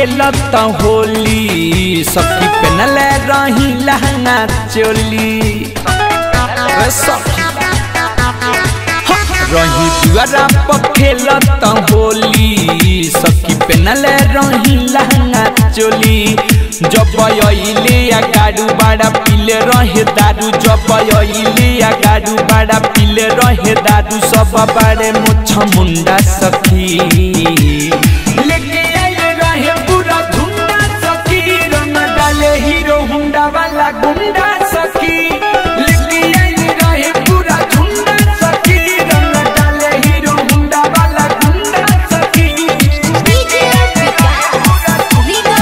खेलत होली सखी पेनले रही लहंगा चोली रे सखी रही दुआरा पर खेलत होली सखी पेनले रही लहंगा चोली जब अइले या गाडू बाड़ा पीले रहे दारू जब अइले या गाडू बाड़ा पीले रहे दारू सब बाड़े मुछ मुंडा सखी लेके आइले रहे पूरा धुंडा सखी रंग डाले हीरो हुंडा वाला गुंडा सखी लेके आइले रहे पूरा धुंडा सखी रंग डाले हीरो हुंडा वाला गुंडा सखी डीजे विकास लीगा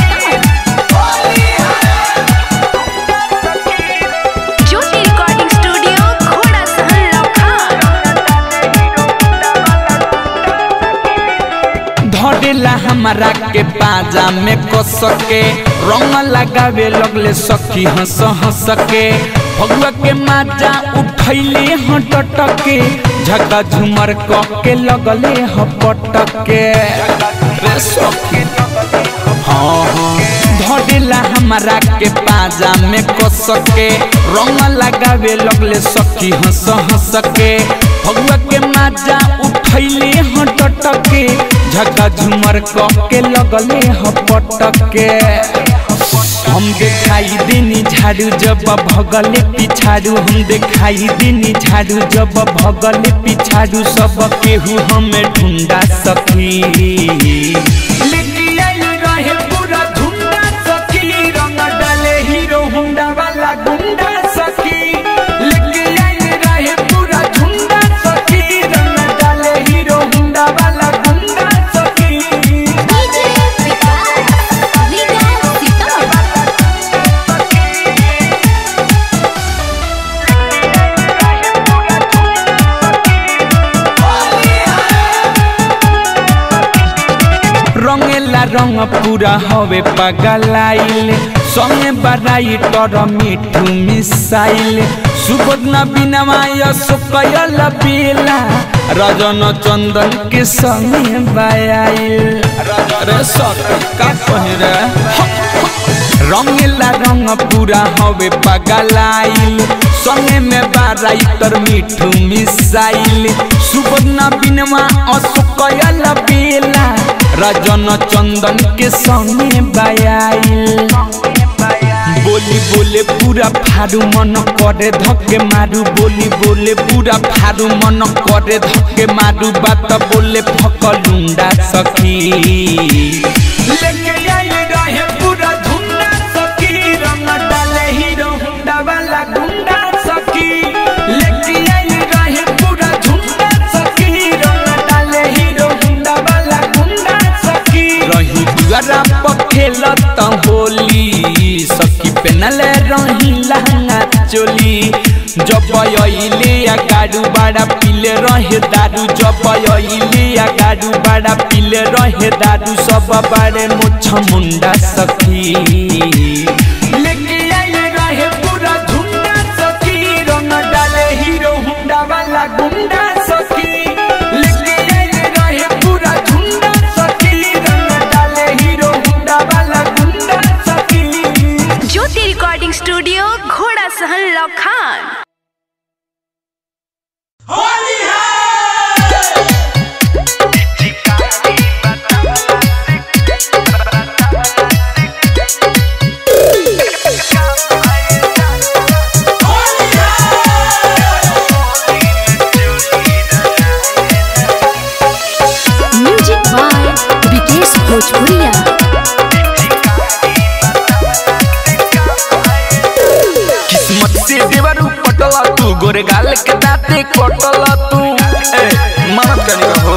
ज्योति रिकॉर्डिंग स्टूडियो घोड़ा सहन लखान धरेला हमारा के पाजा में कस के रंग लगावे लगले सखी हंस हंस के भगवा के माजा उठैले हटट के झका झुमर क के लगले हपट के रे सखी हाँ हाँ धरेला हमारा के पाजा में कस के रंग लगावे लगले सखी हंस हंस के भगवा के माजा उठैले हटट के झका झुमर क के लगले हपट के हम देखाई देनी झाड़ू जब भगले पिछाड़ू हम देखाई देनी झाड़ू जब भगले पिछाड़ू सब केहू हमें ढूंढा सखी लेके आइल रहे पूरा धुंडा सखी रंग डाले हीरो हुंडा वाला गुंडा सखी लेके आइल रहे पूरा धुंडा सखी रंग डाले हीरो हुंडा वाला गुंडा सखी डीजे विकास लीगा रंगेला रंग पूरा हवे पगलाइल संगे बड़ाई तर मिठू मिसाइल सुबोध न बिनवाय सुकयल बेला रजन चंदन के संगे बायाइल रे सखी का कहे रे रंगेला रंग पूरा हवे पगलाइल संगे में बाराई तर मिठू मिसाइल सुबोध न बिनवा असुकयल बेला रजन चंदन के संगे बायाइल बोली बोले पूरा फारू मन करे धक्के मारू बोली बोले पूरा फारू मन करे धक्के मारू बात बोले फकलुंडा सखी लेके आइल रहे पूरा धुंडा सखी रंग डाले हीरो हुंडा वाला गुंडा सखी लेके आइल रहे पूरा धुंडा सखी रंग डाले हीरो हुंडा वाला गुंडा सखी रही दुआरा पर खेलत होली सखी पेनले रही लहंगा चोली जब अइले या गाडू बाड़ा पीले रहे दारू जब अइले या गाडू बाड़ा पीले रहे दारू सब बाड़े मुछ मुंडा सखी लेके आइले रहे पूरा धुंडा सखी रंग डाले हीरो हुंडा वाला गुंडा सखी लेके आइले रहे पूरा धुंडा सखी रंग डाले हीरो हुंडा वाला गुंडा सखी ज्योति रिकॉर्डिंग स्टूडियो घोड़ा सहन लखान म्यूजिक बाय विकेश भोजपुरिया किस्मत से देवरू पटला तू गोरे गाल के दाते कटला तू ए मरद कनी हो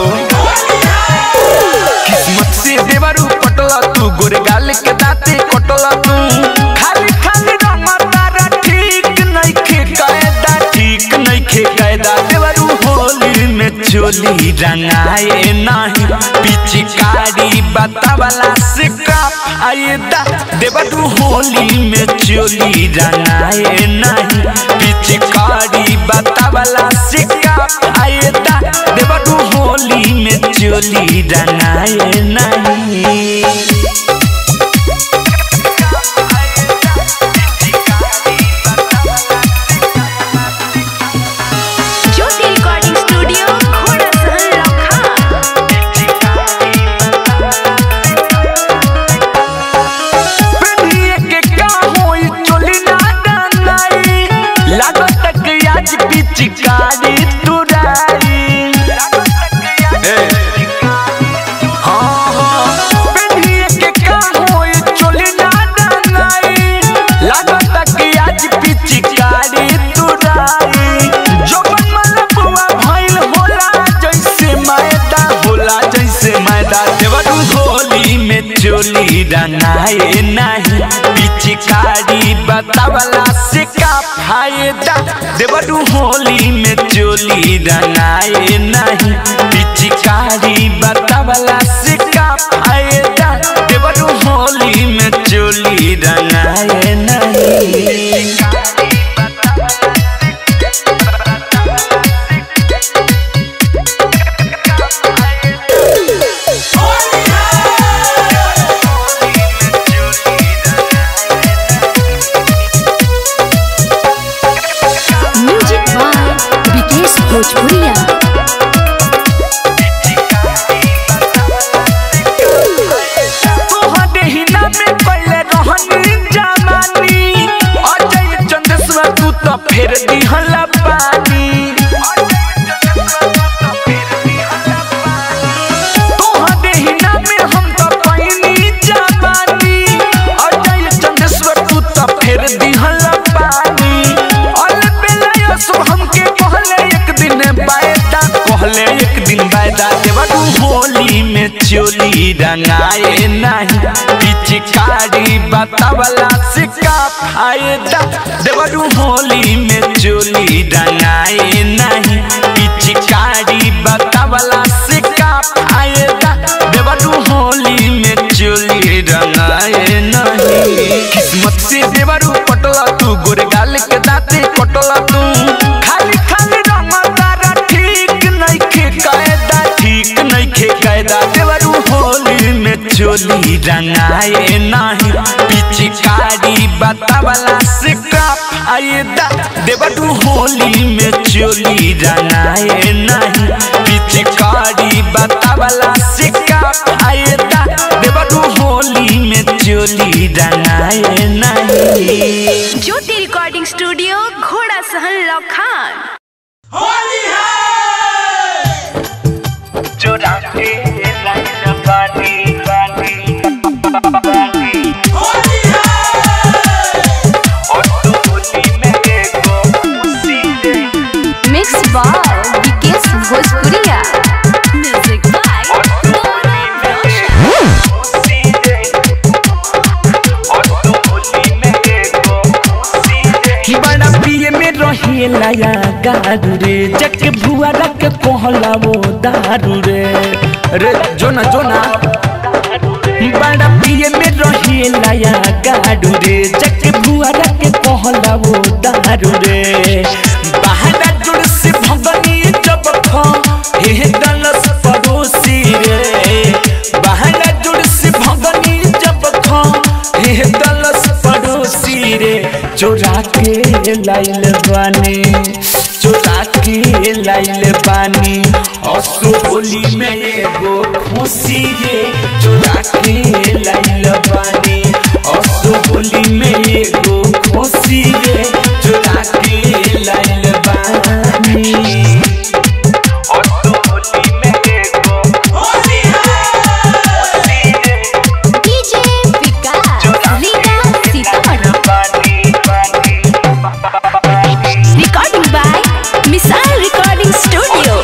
किस्मत से देवरू पटला तू गोरे गाल के दाते कटला तू खाली खाली रमतारा ठीक नइखे कायदा ठीक नइखे कायदा देवरू होली में चोली रंगाए नाही पिचकारी बतावला से का फायदा देवरू होली में चोली रंगाए नाही पिचकारी बतावला से का फायदा देवरू होली में चोली रंगाए नहीं लागत कि आज पिचकारी तुराई ए, हाँ, हाँ, पेन्हिए के का होई चोली ना डंगाई। लागत कि आज पिचकारी तुराई। जोबन मलपुआ भइल होला जैसे मैदा होला जैसे मैदा देवरू होली में चोली रंगाए नहीं पिचकारी बतावला से का फायदा देवरू होली में चोली रंगाए नहीं पिचकारी बतावला से का फायदा देवरू होली में चोली रंगाए नहीं म्यूजिक बाय विकेश भोजपुरिया तोहरे हिना में पहले रहनी जमानी अजय चंदेश्वर तू तो फेर दिहला पानी तोहरे हिना में हम तो पहिनी जवानी अजय चंदेश्वर तू तो फेर दिहला पानी अल बेला सो हमके कहले एक दिन बायदा कहले एक दिन बायदा देवरू होली में चोली रंगाए नहीं पिचकारी बतावला से का फायदा देवरू होली में चोली रंगाए नहीं पिचकारी बतावला से का फायदा देवरू होली में चोली रंगाए नहीं किस्मत से देवरू पटला तू गोरगाल के दाते कटला तू खाली खाली रंगदारा ठीक नइखे कायदा ठीक नइखे कायदा देवरू होली में चोली रंगाए नाही पिचकारी बतावला से का फायदा देवरू होली में चोली रंगाए नाही पिचकारी बतावला से का फायदा देवरू होली में चोली रंगाए नहीं ज्योति रिकॉर्डिंग स्टूडियो घोड़ा सहन लखान चोरा के लाइन पानी पानी और तू होली में देखो उसी दे मिक्स बाय विकेश भोजपुरिया म्यूजिक बाय और तू होली में देखो उसी दे और तू होली में देखो उसी दे बड़ा पिए में रहेला या गारू रे जक भुआ रख कहला वो दारू रे रे जोना जोना बड़ा पिए में रहेला या गारू रे जक भुआ रख कहला वो दारू रे बहाना जुड़ से भगनी जब खा हे दलस पड़ोसी रे बहाना जुड़ से भगनी जब खा हे दलस पड़ोसी रे चोरा के लाइल बानी चोरा के लाइल बानी असो होली में एगो खुशी रे चोरा के लाइल बानी असो होली में एगो खुशी रे चोरा के लाइल बानी असो होली में एगो खुशी रे DJ Vikas Rina Sitamarhi recording by missile recording studio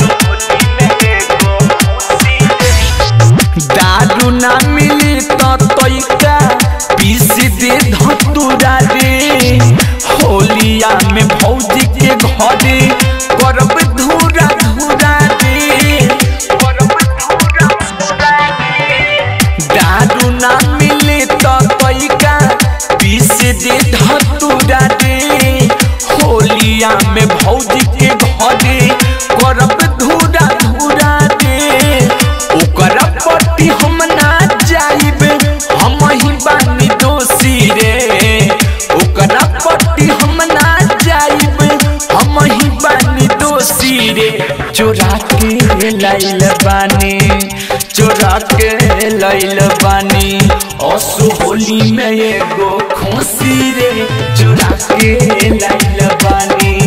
दारू ना मिली तो तोइका पीस दे धतुरा रे होलिया में भौजी के घरे करब धूरा धूरा रे करब धूरा धूरा रे दारू ना मिले तो तोइका पीस दे धतुरा रे होलिया में भौजी के घरे करब धूरा धूरा रे ओकरा पट्टी हम ना जाइब हम ही बानी दोषी रे ओकरा पट्टी हम ना जाइब हम ही बानी दोषी रे चोरा के लाइल बानी चोरा के लाइल बानी असु होली में एगो खुशी रे चोरा के लाइल बानी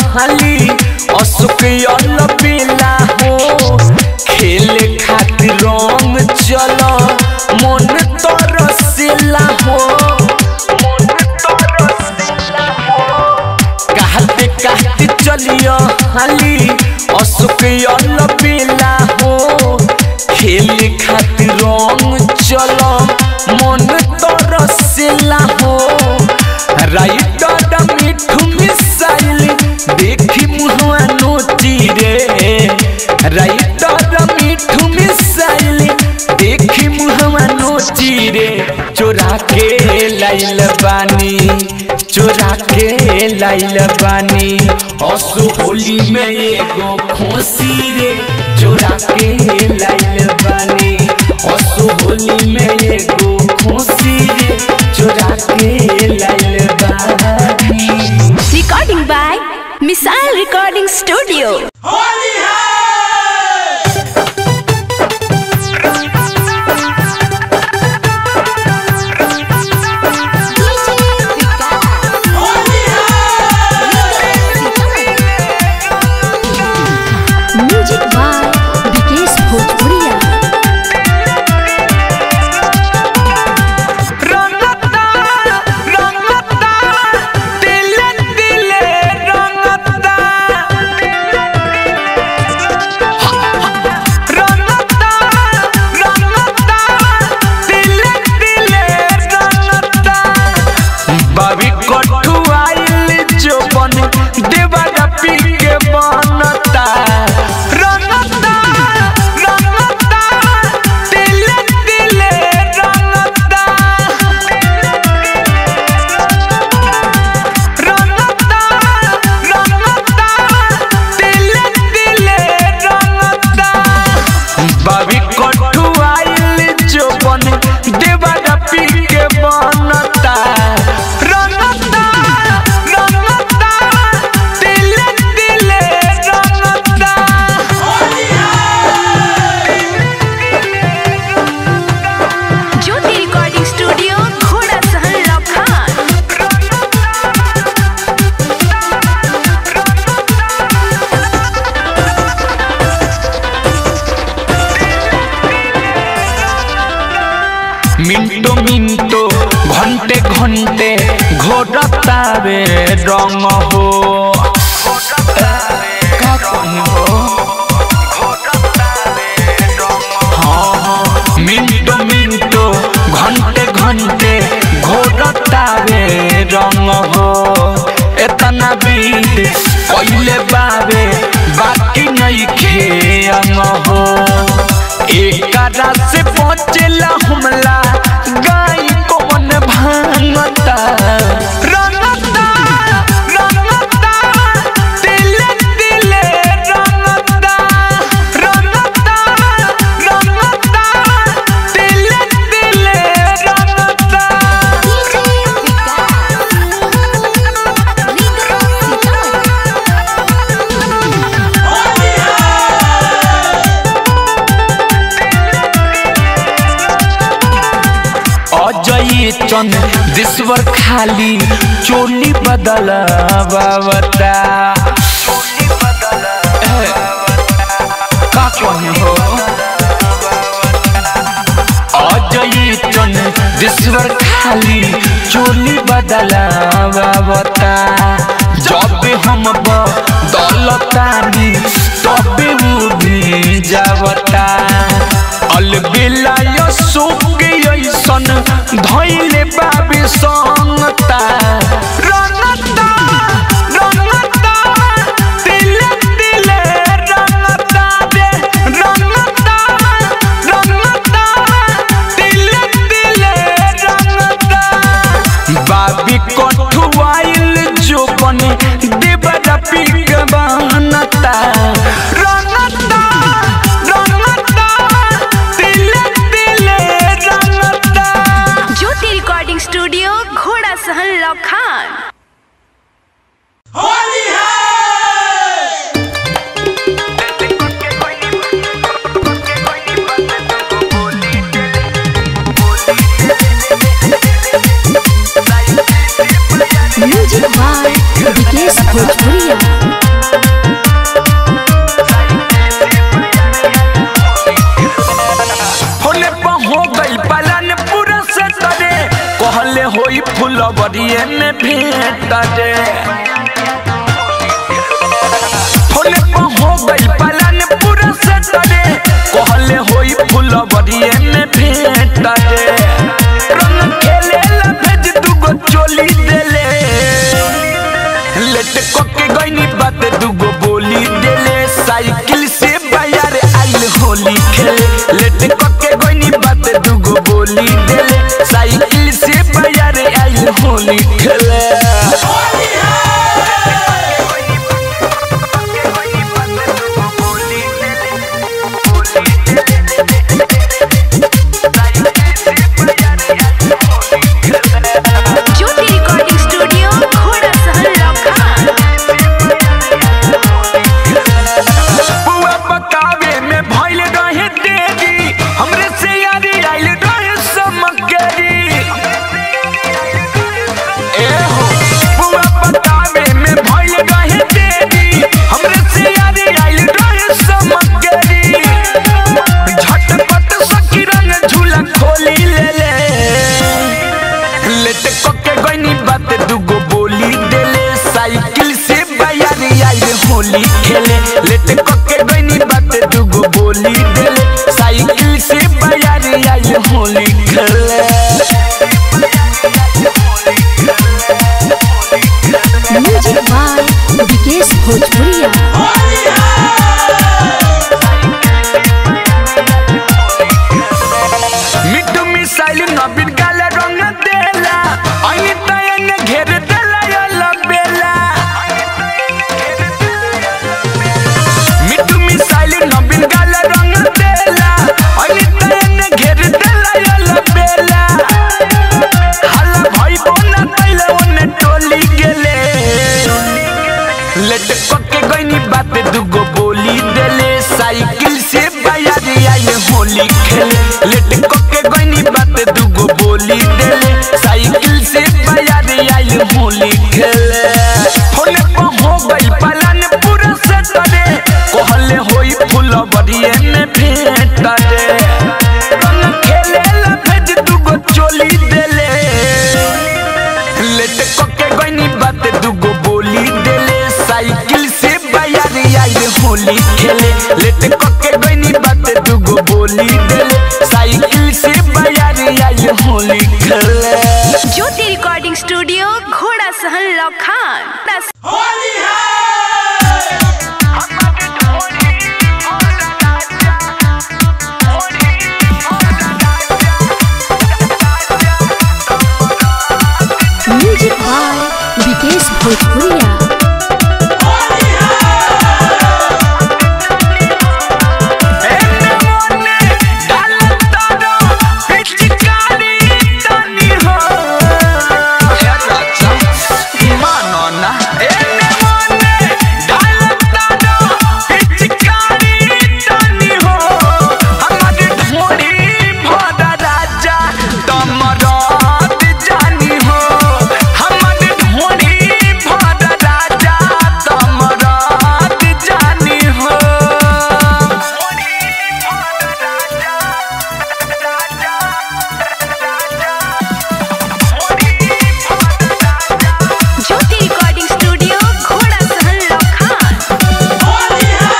हाली अशोक अल बेला हो खेले खातिर रंग चल मन तरसेला हो मन तरसेला हो कहते कहते चलियो हाली अशोक अल बेला हो खेले खातिर रंग चल मन तरसेला हो राइटर मिठू मिसाइल देखी मुहवा नोची रे राइटर मिठू मिसाइल देखी मुहवा नोची रे चोरा के लाइल बानी चोरा के लाइल बानी असु होली में एगो खोसी रे चोरा के लाइल बानी असु होली में एगो खोसी रे चोरा के लाइल बानी Recording by Missile Recording Studio. DJ Vikas music by Vikesh भोजपुरिया रंगता रंगता दिले दिले रंगता रंगता रंगता दिले दिले रंगता बाबी कठु आइल जो बन देवारा पी के बनता रंगता रंगता दिले दिले रंगता रंगता रंगता दिले दिले रंगता बाबी कठु आइल जो बन देवारा पी के बनता रंगता रंगता दिले दिले रंगता ज्योति रिकॉर्डिंग स्टूडियो घोड़ा सहन लखान मिंटो मिंटो घंटे घंटे घोरतावे रंग हो का कहीं हो हाँ, हाँ, मिंटो मिंटो घंटे घंटे घोरतावे रंग हो एतना बीत पहले बावे बाकी नहीं खेंग हो एकरा से पहुंचेला हमला गाय कौन भांगता रंगता रंगता दिले दिले रंगता रंगता रंगता दिले दिले रंगता DJ विकास रीगा सीतामढ़ी अजय चंद दिश्वर खाली चोली बदल बाबता का कहे हो अजय चंद दिश्वर खाली चोली बदल बाबता जब हम दौलतानी तब वो भी जावता अलबेला यशोक ऐसन धैले बाबे संगता रंगता रंगता दिले दिले रंगता दे रंगता रंगता दिले दिले रंगता बाबी कठुआइल जो बने देवरा पीक बनता रंगता रंगता दिले दिले रंगता ज्योति रिकॉर्डिंग स्टूडियो घोड़ा सहन लखान म्यूजिक बाय विकेश भोजपुरिया फुलवरिए में भेंट रे फोने पर हो गई पलन पूरा सटरे कहले होई फुलवरिए में भेंट रे रंग खेले ला भेज दुगो चोली देले लेट कोके गईनी बात दुगो बोली देले साइकिल से बाजार आइल होली खेले लेट कोके गईनी बात दुगो बोली देले साइकिल से बाजार आइल होली खेले ज्योति रिकॉर्डिंग स्टूडियो घोड़ा सहन लखान बुआ पकावे में भइल रहे देरी हमरे से यारी आइल रहे समकरी ए हो बुआ पकावे में भइल रहे देरी हमरे से यारी आइल रहे समकरी झटपट सखी रंग झूला खोली ले ले लेट कोके गईनी बात दुगो बोली देले साइकिल से बायारी आइल होली खेले लेट कोके गईनी बात दुगो बोली देले साइकिल से बायारी आइल होली खेले म्यूजिक बाय विकेश भोजपुरिया मिट्टू मिसाइल नबीन काला रंग देला आई तयन घेर देला या लबेला मिट्टू मिसाइल नबीन काला रंग देला आई तयन घेर देला या लबेला हल्ला भाई बोना तैले ओने टोली गेले लेट कोके गईनी बात दुगो बोली देले साइकिल से बायारी आइल होली खेले लेट कोके गईनी बात दुगो बोली देले साइकिल से बायारी आइल होली खेले फोने पर हो गई पलन पूरा सटरे कहले होई फुलवरिए में भेंट रे रंग खेले ला भेज दुगो चोली देले लेट कोके गईनी बात दुगो बोली देले साइकिल से बायारी आइल होली खेले लेट कोके गईनी बात दुगो बोली देले साइकिल से बायारी आइल होली खेले ज्योति रिकॉर्डिंग स्टूडियो घोड़ा सहन लखान म्यूजिक बाय विकेश भोजपुरिया एने मोने डालता दो पिचकारी तनी हो ए राजा मानो ना एने मोने डालता दो पिचकारी तनी हो हमर ढोड़ी भोदा राजा तमरात जानी हो हमर ढोड़ी भोदा राजा तमरात जानी हो ज्योति रिकॉर्डिंग स्टूडियो घोड़ा सहन लखान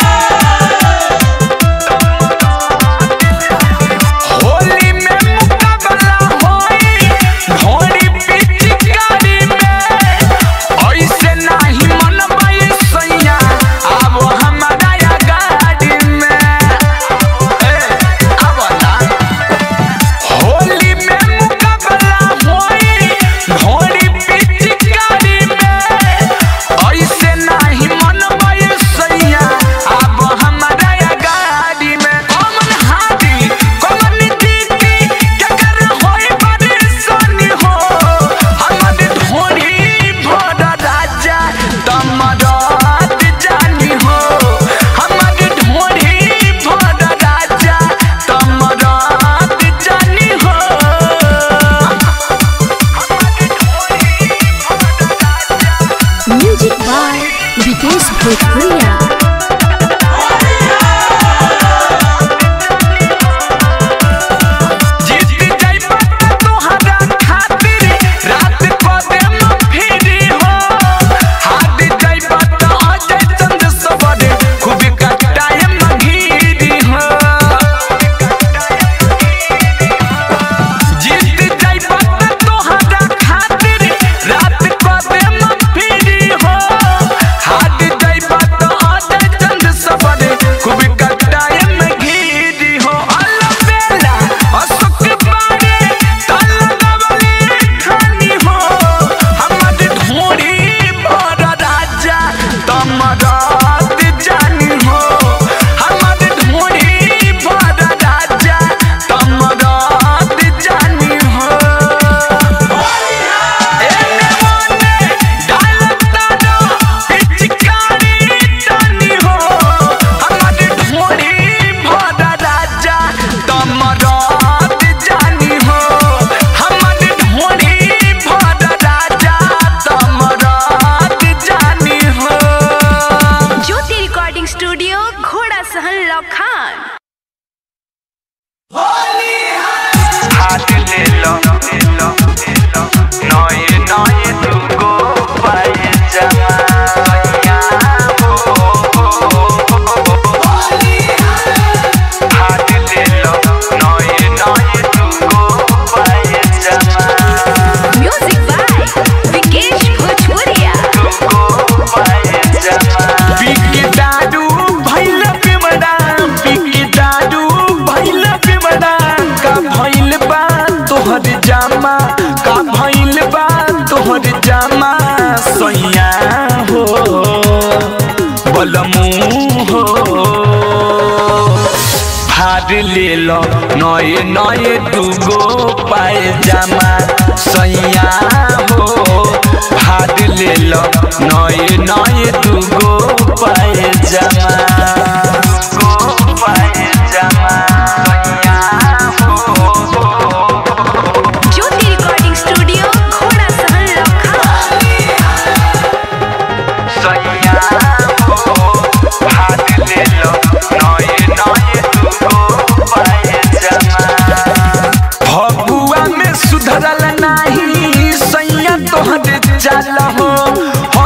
होली में मुकाबला होई ढोरी पिचकारी में ऐसे नाही मनबाई सैया अब हमारा या गाड़ी में ए अब ना होली में मुकाबला होई ढोरी पिचकारी में ऐसे नाही मनबाई सैया अब हमारा या गाड़ी में कमन हादी कमन दीदी केकर होई परेशानी हो हमर ढोरी भोर राजा तमरात जानी हो हमर ढोरी भोर राजा तमरात जानी हो म्यूजिक बाय विकेश भोजपुरिया जीत जाई बात तोहरा खातिर रात को लखान हाथ ले लो ले लो ले लो नए नए तुमको पाए जमाया हो हाथ ले लो नए नए तुमको पाए जमाया म्यूजिक बाय विकेश भोजपुरिया तुमको पाए जमाया पिक दारू भैल पिमड़ा पिक दारू भैल पिमड़ा का भैल बा तोहर जामा का भैल बा तोहर जामा सैया हो बलमू हो भार ले लो नए नए दूगो पाए जामा सैया हो भार ले लो नए नए दूगो पाए जामा तुमको पाए जमाया हो ज्योति रिकॉर्डिंग स्टूडियो घोड़ा सहन लखान सैया हो हाथ ले लो नए नए तुमको पाए जमाया फगुआ में सुधरल नाही सैया तोहर चाल हो हो।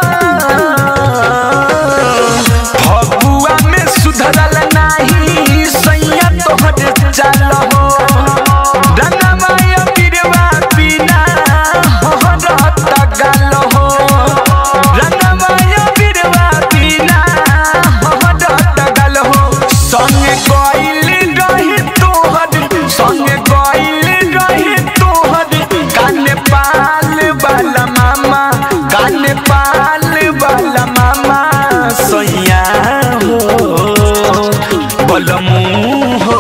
फगुआ में सुधरल नाही सैया तोहर चाल हो रंगमाय बिरवा बिना हरत गाल हो रंगमाय बिरवा बिना हरत गाल हो संगे गइल रही तोहर संगे गइल रही तोहर काने पाल वाला मामा काने पाल वाला मामा सैया हो बलमू हो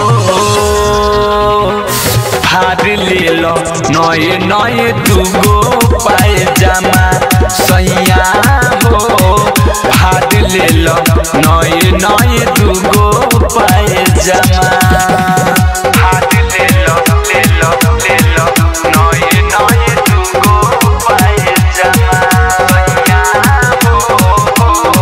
भार ले लो नए नए दूगो पाए जामा सैया हो भार ले लो नए नए दूगो पाए जामा हाथ ले लो ले लो ले लो नए नए तुमको पाए जमाया हो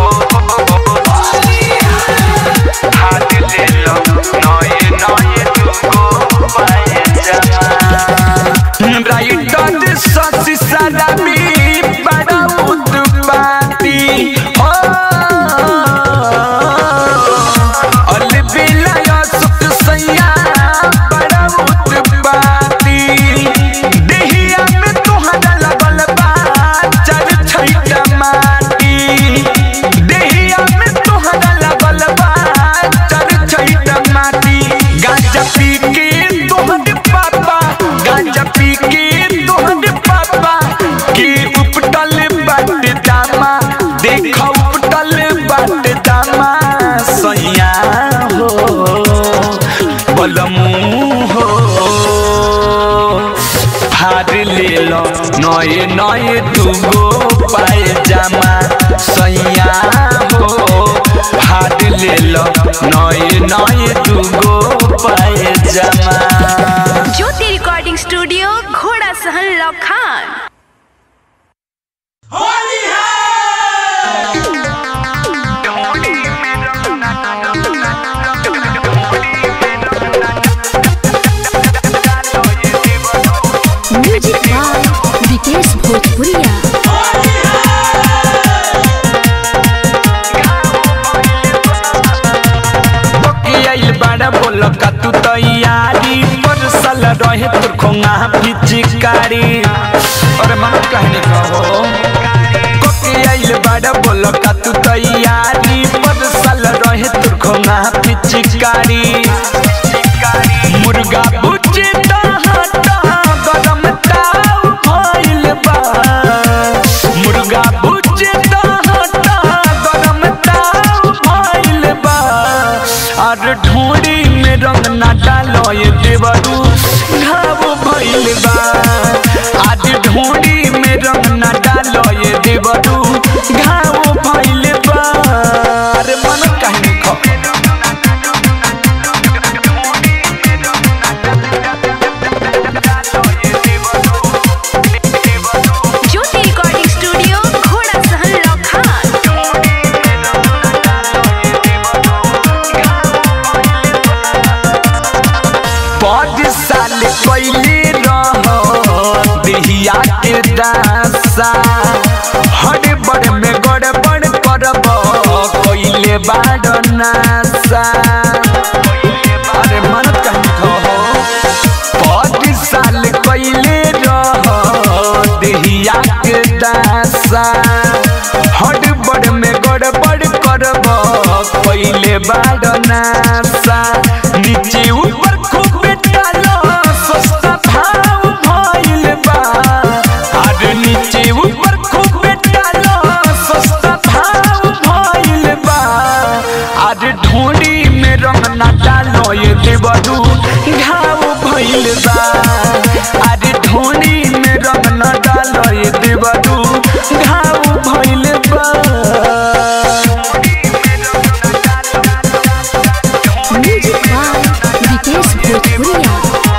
हाथ ले लो नए नए तुमको पाए जमाया राइटर ससी सलामी बड़ा उत्पाती हो अलबिला सुख सैया बड़ा उत्पाती देहिया में तोहरा लगल बा चर छैटा माटी देहिया में तोहरा लगल बा चर छैटा माटी गांजा पी के तोहर पापा गांजा पी के तोहर पापा के उपटल बाट दामा देख उपटल बाट दामा सैया हो बलमू हो भार ले लो नए नए दूगो पाए जामा सैया हो भार ले लो नए नए दूगो पाए जामा ज्योति रिकॉर्डिंग स्टूडियो घोड़ा सहन लखान म्यूजिक बाय विकेश भोजपुरिया आइल बाड़ा बोल का तू तैयारी पर सल रहे तोर खोंगा पिचकारी अरे मन कहने कहो कोके आइल बाड़ा बोल का तू तैयारी पर सल रहे तोर खोंगा पिचकारी मुर्गा बुच्ची हटा गरम ताव भइल बा मुर्गा बुच्ची हटा गरम ताव भइल बा और ढूंढी में रंग ना डालो ये देवरू घाव भइल बा आज ढूंढी में रंग ना डालो ये देवरू घाव भइल बा अरे मन कहने खो ज्योति रिकॉर्डिंग स्टूडियो घोड़ा सहन लखान दासा हरे बड़ में गड़बड़ करब कइले बाड़ नासा अरे मन कहीं कहो पाँच साल कइले रह देहिया के दासा हर बड़ में गड़बड़ करब कइले बाड़ नासा नीचे ऊपर खूब डालो सस्ता भाव भइल बा अरे नीचे ऊपर खूब डालो सस्ता भाव भइल बा अरे ढोड़ी में रंग ना डालो ये देवरू घाव भइल बा अरे ढोड़ी में रंग ना डालो ये देवरू घाव भइल बा म्यूजिक बाय विकेश भोजपुरिया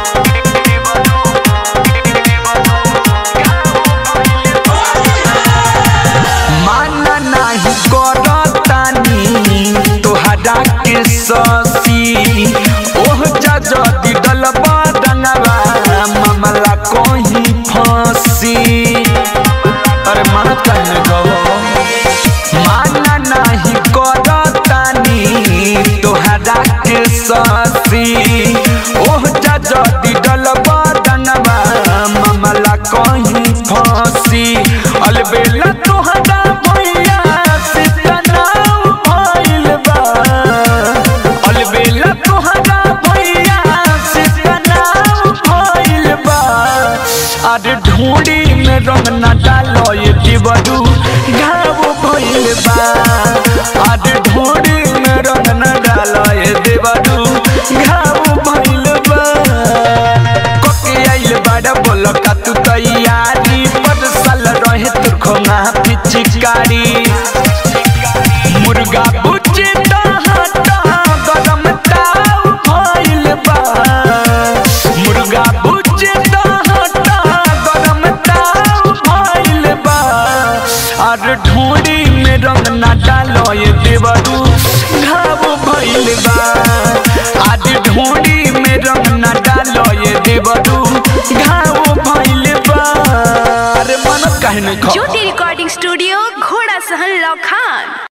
माना नाही करतानी तोहरा के ससी ओह जा जदी डलबा डंगवा मामला कहीं फंसी अरे मन कहने गहो माना नाही करतानी तोहरा के ससी ओह जा जदी डलबा डंगवा मामला कहीं फंसी अलबेला तोहरा भैया से तनाव भइल बा अलबेला तोहरा भैया से तनाव भइल बा अरे ढूंढी में रंग न डालो ये दिवरू घाव भइल बा अरे ढूंढी में रंग न डालो ये दिवरू घाव भइल बा कोके आइल बाड़ा बोल का तू तैयारी पर साल रहे तोर खोना पिचकारी मुर्गा बुच्ची हटा गरम ताव भइल बा मुर्गा बुच्ची हटा गरम ताव भइल बा और ढूंढी में रंग ना डालो ये देवरू घाव भइल बा आज ढूंढी में रंग ना डालो ये देवरू घाव भइल बा अरे मन कहने खो ज्योति रिकॉर्डिंग स्टूडियो घोड़ा सहन लखान